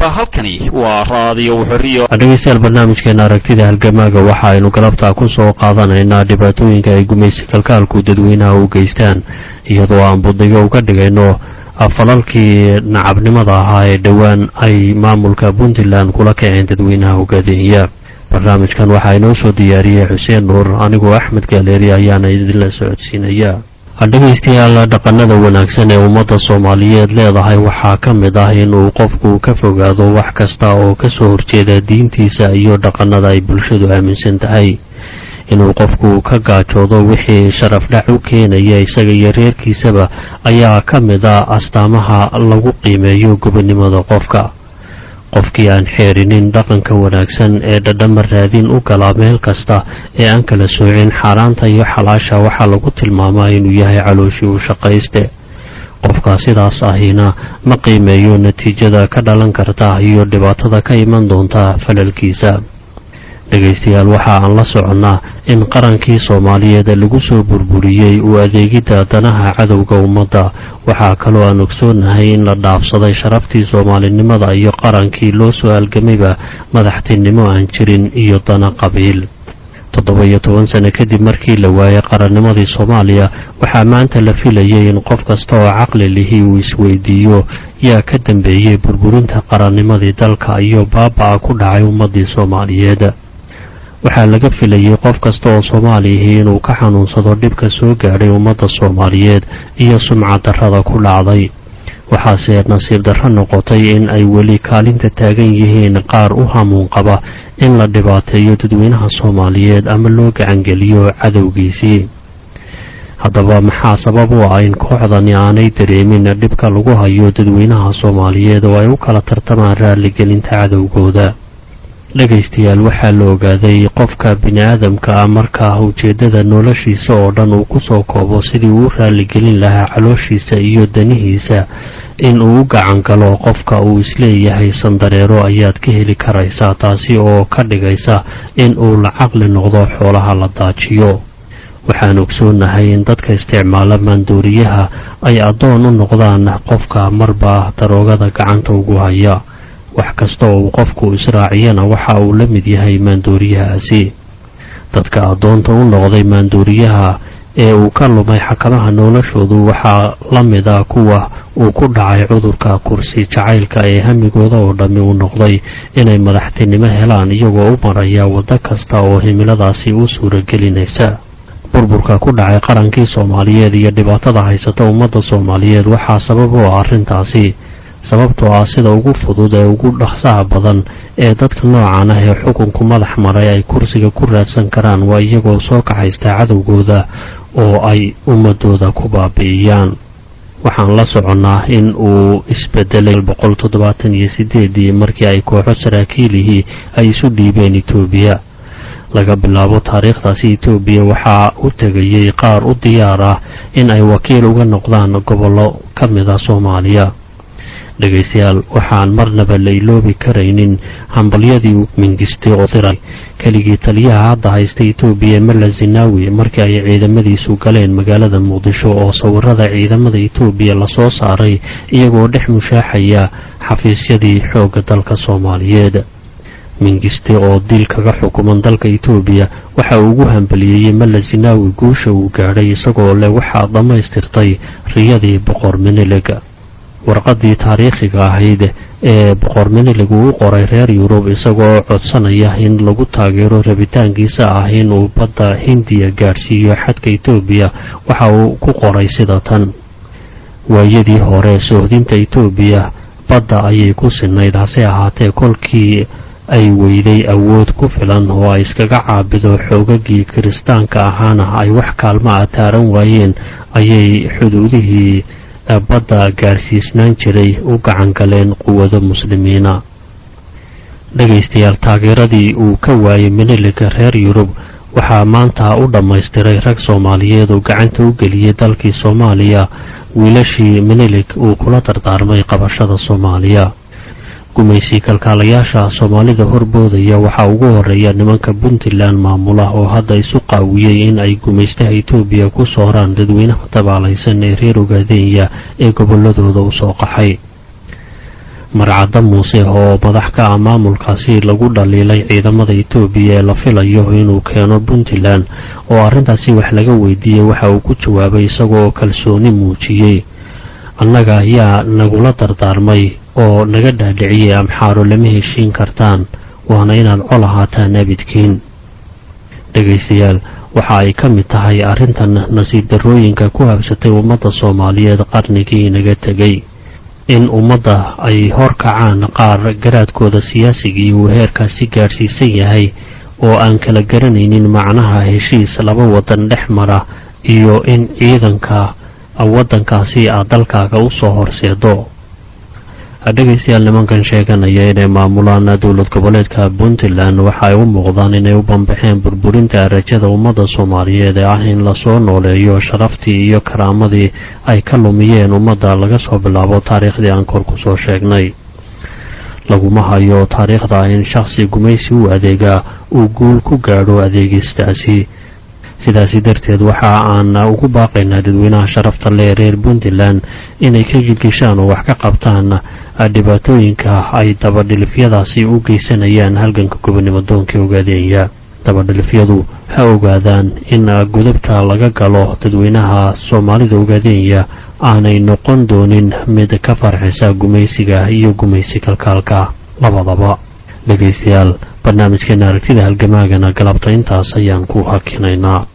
halkani waa raadiyo xoriyo dhegeystayaal barnaamijkeena aragtida halgamaaga waxa aynu galabtaa ku soo qaadanaynaa dhibaatooyinka ay gumaysi kalkaalku dadweynaha u geystaan iyadoo aan buddigo uga dhigayno falalkii nacabnimada ahaa ee dhowaan ay maamulka puntland kula kaceen dadweynaha hogaadiniya barnaamijkan waxaa inoo soo diyaariyey xuseen nuur anigoo axmed gaaleeri ayaana idinla socodsiinaya dhegaystayaal dhaqanada wanaagsan ee ummadda soomaaliyeed leedahay waxaa ka mid ah inuu qofku ka fogaado wax kasta oo kasoo horjeeda diintiisa iyo dhaqanada ay bulshadu aaminsan tahay inuu qofku ka gaajoodo wixii sharaf dhac u keenaya isaga iyo reerkiisaba ayaa ka mid ah astaamaha lagu qiimeeyo gobonnimada qofka qofkii aan xeerinin dhaqanka wanaagsan ee dhadhama raadin u galaa meel kasta ee aan kala soocin xaaraanta iyo xalaasha waxaa lagu tilmaamaa inuu yahay calooshii u shaqayste qofka sidaas ahina ma qiimeeyo natiijada ka dhalan karta iyo dhibaatada ka iman doonta falalkiisa dhegaystayaal waxa aan la soconnaa in qarankii soomaaliyeed lagu soo burburiyey uu adeegidda danaha cadowga ummadda waxaa kaloo aan ogsoonahay in la dhaafsaday sharaftii soomaalinimada iyo qarankii loo soo algamayba madaxtinimo aan jirin iyo dana qabiil toddoba-iyo toban sano kadib markii la waayay qarannimadii soomaaliya waxaa maanta la filayay in qof kasta oo caqli lihi uu isweydiiyo yaa ka dambeeyey burburinta qarannimadii dalka iyo baaba'a ku dhacay ummaddii soomaaliyeed waxaa laga filayay qof kasta oo soomaaliyihii inuu ka xanuunsado dhibka soo gaadhay ummadda soomaaliyeed iyo sumcad darrada ku dhacday waxaase nasiib darro noqotay in ay weli kaalinta taagan yihiin qaar u hamuun qaba in la dhibaateeyo dadweynaha soomaaliyeed ama loo gacangeliyo cadowgiisii haddaba maxaa sabab u ah in kooxdani aanay dareemin dhibka lagu hayo dadweynaha soomaaliyeed oo ay u kala tartamaan raalligelinta cadowgooda dhegaystayaal waxaa la ogaaday qofka bini-aadamka ah markaa ujeeddada noloshiisa oo dhan uu kusoo koobo sidii uu u raalligelin lahaa calooshiisa iyo danihiisa in uu u gacan galo qofka uu isleeyahay sandareero ayaad ka heli karaysaa taasi oo ka dhigaysa in uu la caqli noqdo xoolaha la daajiyo waxaan ogsoonahay in dadka isticmaala maandooriyaha ay addoon u noqdaan qofka marba daroogada gacanta ugu haya wax kasta oo uu qofku israaciyana waxa uu la mid yahay maandooriyahaasi dadka addoonta u noqday maandooriyaha ee uu ka lumay xakamaha noloshoodu waxaa la mid a kuwa uu ku dhacay cudurka kursi jacaylka ee hamigooda oo dhammi u noqday inay madaxtinimo helaan iyagoo u maraya waddo kasta oo himiladaasi u suuragelinaysa burburka ku dhacay qarankii soomaaliyeed iyo dhibaatada haysata ummadda soomaaliyeed waxaa sabab u ah arrintaasi sababtoo ah sida ugu fudud ee ugu dhaqsaha badan ee dadka noocan ah ee xukunku madax maray ay kursiga ku raadsan karaan waa iyagoo soo kaxaysta cadowgooda oo ay ummadooda ku baabi'iyaan waxaan la soconnaa in uu isbedelay boqol toddobaatan iyo sideedii markii ay kooxo saraakiilihii ay isu dhiibeen etoobiya laga bilaabo taariikhdaasi etoobiya waxaa u tegayey qaar u diyaar ah in ay wakiil uga noqdaan gobollo ka mid a soomaaliya dhegaystayaal waxaan marnaba la iloobi karaynin hambalyadii mingistay oo diray keligii taliyaha hadda haysta etoobiya mala zinaawi markii ay ciidamadiisu galeen magaalada muqdisho oo sawirada ciidamada etoobiya lasoo saaray iyagoo dhex mushaaxaya xafiisyadii xoogga dalka soomaaliyeed mingiste oo dil kaga xukuman dalka etoobiya waxa uu ugu hambaliyeeyey mala zinaawi guusha uu gaadhay isagoo leh waxaa dhammaystirtay riyadii boqor minilig warqaddii taariikhiga ahayd ee boqor minilig uu u qoray reer yurub isagoo codsanaya in lagu taageero rabitaankiisa ah inuu badda hindiya gaadhsiiyo xadka etoobiya waxa uu ku qoray sida tan waayadii hore soohdinta etoobiya badda ayay ku sinayd hase ahaatee kolkii ay weyday awood ku filan oo ay iskaga caabido xoogagii kiristaanka ahaana ay wax kaalma a taaran waayeen ayay xuduudihii badda gaarsiisnaan jiray u gacan galeen quwado muslimiina dhegaystayaal taageeradii uu ka waayay miniliga reer yurub waxaa maanta u dhammaystiray rag soomaaliyeed oo gacanta u geliyey dalkii soomaaliya wiilashii minilig uu kula dardaarmay qabashada soomaaliya gumaysi kalkaalayaasha soomaalida horboodaya waxaa ugu horeeya nimanka puntland maamula oo hadda isu qaawiyey in ay gumaystaha etoobiya ku sooraan dadweynaha tabaalaysan ee reer ogaadenya ee gobolladooda u soo qaxay marcadda muuse oo madax ka ah maamulkaasi lagu dhaliilay ciidamada etoobiya ee la filayo inuu keeno puntland oo arrintaasi wax laga weydiiyey waxa uu ku jawaabay isagoo kalsooni muujiyey annaga ayaa nagula dardaarmay oo naga dhaadhiciyey amxaaro lama heshiin kartaan waana inaad col ahaataan abidkiin dhegaystayaal waxa ay ka mid tahay arrintan nasiib darrooyinka ku habsatay ummadda soomaaliyeed qarnigii inaga tegay in ummadda ay hor kacaan qaar garaadkooda siyaasigii uu heerkaasi gaadhsiisan yahay oo aan kala garanaynin macnaha heshiis laba waddan dhex mara iyo in ciidanka waddankaasi aad dalkaaga u soo horseedo dhegaystayaal nimankan sheeganaya inay maamulaan dowlad goboleedka puntland waxa ay u muuqdaan inay u bambaxeen burburinta rajada ummadda soomaaliyeed ee ah in lasoo nooleeyo sharaftii iyo karaamadii ay ka lumiyeen ummadda laga soo bilaabo taariikhdii aan kor ku soo sheegnay laguma hayo taariikhda in shakhsi gumaysi u adeegaa uu guul ku gaadho adeegistaasi sidaasi darteed waxa aan ugu baaqaynaa dadweynaha sharafta lee reer puntland inay ka gilgishaan oo wax ka qabtaan dhibaatooyinka ay dabadhilifyadaasi u geysanayaan halganka gobonimo doonka ogaadeeya dabadhilifyadu ha ogaadaan in gudubta laga galo dadweynaha soomaalida ogaadeenya aanay noqon doonin mid ka farxisa gumaysiga iyo gumaysi kalkaalka labadaba dhegaystayaal barnaamijkeena aragtida halgamaagana galabta intaas ayaan ku hakinaynaa